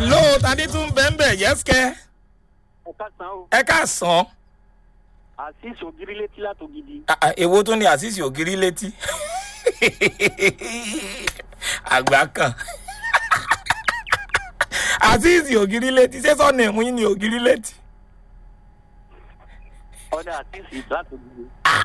hello tani tún bẹ́ẹ̀ yẹ́sìkẹ́ ẹ ká san o ẹ ká sàn àṣìṣe ògiri létí látògidì èwo tún ní àṣìṣe ògiri létí àgbà kan àṣìṣe ògiri létí ṣé sọ́ọ̀nù ẹ̀mú yín ní ògiri létí. ọ̀dà àṣìṣe látògidì.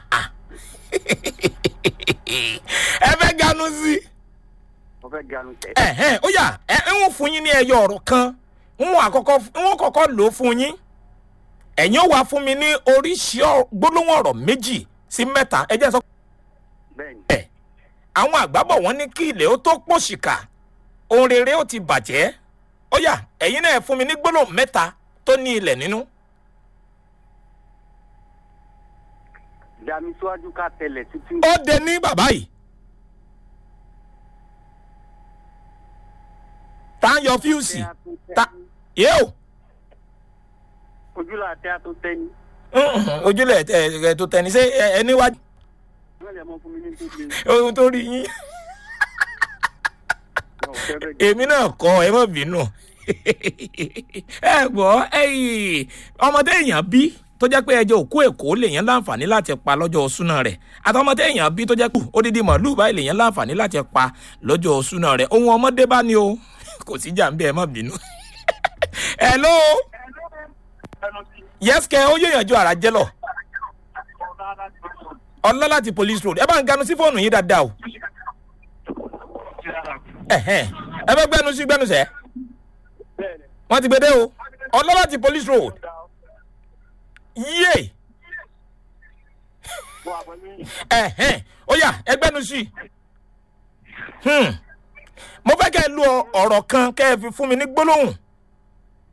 ẹ fẹ́ ganu sí i mo fẹ́ ganu tẹ̀. ẹ̀hẹ́n ó yà ẹ ń wọ́n fún yín ní ẹyọ ọ̀rọ̀ kan ń wọ́n àkọ́kọ́ ń wọ́n kọ́kọ́ lò ó fún yín ẹ̀yin ó wà fún mi ní oríṣi ọ- gbólóhùn ọ̀rọ̀ méjì sí mẹ́ta ẹ jẹ́ sọ bẹ́ẹ̀ni pé àwọn àgbábọ̀ wọn ní kí ilẹ̀ ó tó pòṣìkà ohun rere ó ti bàjẹ́ ó yà ẹ̀yin náà fún mi ní gbólóhùn mẹ́ta tó ní ilẹ̀ nínú dami síwájú ká tẹlẹ̀ títí. ó dé ní bàbá yìí tá a yọ fíùsì ta yóò. ojúlọ àti àtò tẹni. ojúlẹ̀ ẹ̀ tó tẹni ṣé ẹ níwájú wọ́n lè mọ fún mi ní tó le. ohun tó rí yín wọn ò fẹ́ bẹ́ẹ̀ gẹ́. èmi náà kọ ẹ mọ̀ bínú ẹ gbọ́ ẹyìn ọmọdé èèyàn bí tó jẹ́ pé ẹjọ́ òkú èkó lèèyàn láǹfààní láti pa lọ́jọ́ súná rẹ̀ àtọmọdé èèyàn bí tó jẹ́ pé odidi màálù báyìí lèèyàn láǹfààní láti pa lọ́jọ́ súná rẹ̀ ohun ọmọdé bá ní o kò sí jà ń bí ẹ mọ̀ bínú. hello yẹ́sìkẹ́ ó yóò ju ara jẹ́ lọ ọlá láti police road ẹ bá ń ganu sí fóònù yín dáadáa o ẹ̀hẹ́n. ẹ fẹ́ gbẹnu sí gbẹnu sẹ́ bẹ́ẹ̀ni wọ́n ti gbẹdẹ́ o ọlá láti police road yé wọ́n àbọ̀ ní ẹ̀hẹ́n. ó yá ẹ gbẹnu sí Hmm. mo fẹ́ kẹ́ ẹ lu ọ- ọ̀rọ̀ kan kẹ́ ẹ fi fún mi ní gbólóhùn